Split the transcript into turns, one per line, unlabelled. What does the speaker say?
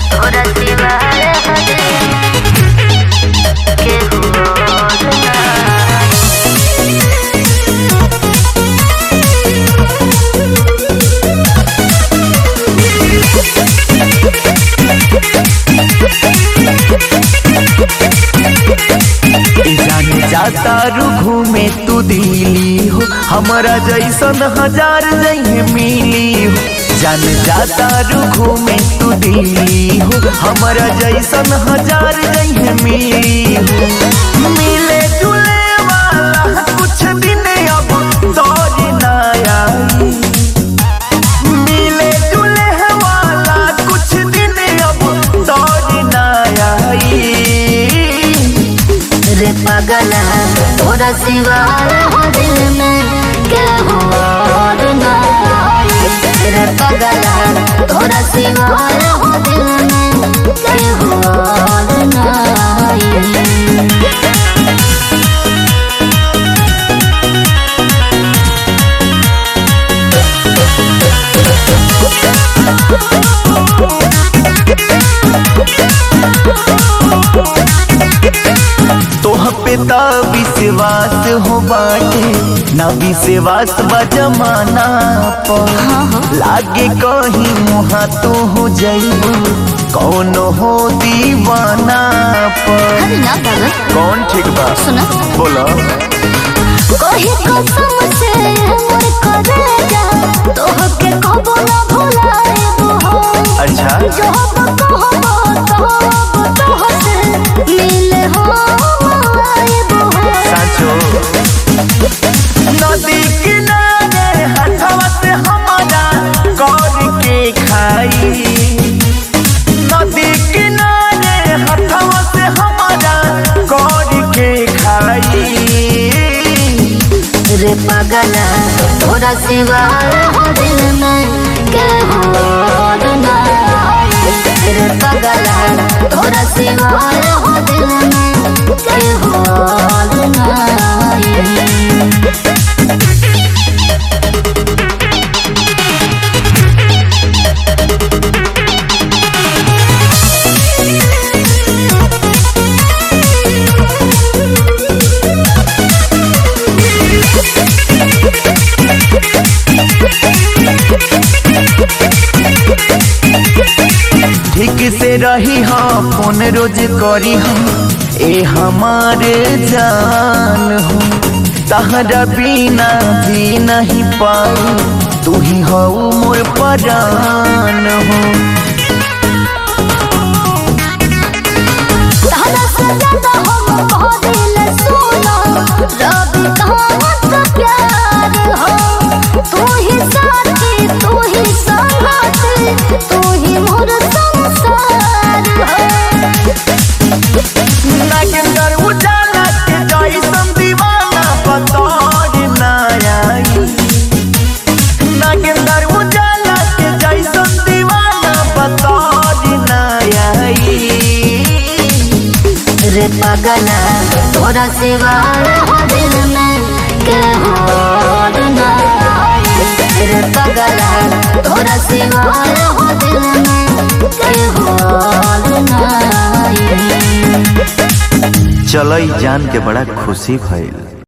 तोरा सिवा हरे केहू और ना
जाने जाता रू घूमे तू दिली हो हमारा जैसन हजार जहे मिली हो जाने जाता रू घूमे तू दिली हो हमारा जैसन हजार जहे मिली हो मिले जुले वाला कुछ दिन अब दौर ना आई मिले जुले वाला कुछ दिन अब दौर ना आई
रे पगला तोरा सिवा हो दिल में केहू और ना रे पगला तोरा सिवा हो दिल में केहू और ना
तोह पे त विश्वास हो बाटे ना विश्वास बा जमाना पर लागे कहीं मुहा तो हो जाइबू कौन हो दीवाना पर
अरे ना पागल
कौन ठीक बा
सुना
बोलो
कोई कसम से मोर करेगा तोहके कबो ना भुलाएबो हो
अच्छा
जो कहबो कहबो तोहसे मिले हो आएबो हो
साचो नदी किनारे हथवा से हमारा गौर के खाई नदी किनारे हथवा से हमारा गौर के खाई
रे पगला तोरा सिवा हो दिल में केहू और ना रे पगला तोरा सिवा हो दिल में केहू और ना
ठीक से रही हम फोन रोज करी हम ए हमारे जान हो तहरा बिना भी नहीं पाऊ तू ही हो मोर परान हो
तारा से ज्यादा हम कहदिल सुनो रब कहाँ प्यार हो तू ही साथी तू ही संगाती तू ही मोर संसार हो
नागेंद्र उजाला के जैसन दीवाना बतौर ना आई नागेंद्र उजाला के जैसन दीवाना बतौर ना आई
रे पगला तोरा सिवा हो दिल में केहू और ना रे पगला तोरा सिवा हो दिल में केहू और ना
चलो ई जान के बड़ा खुशी भइल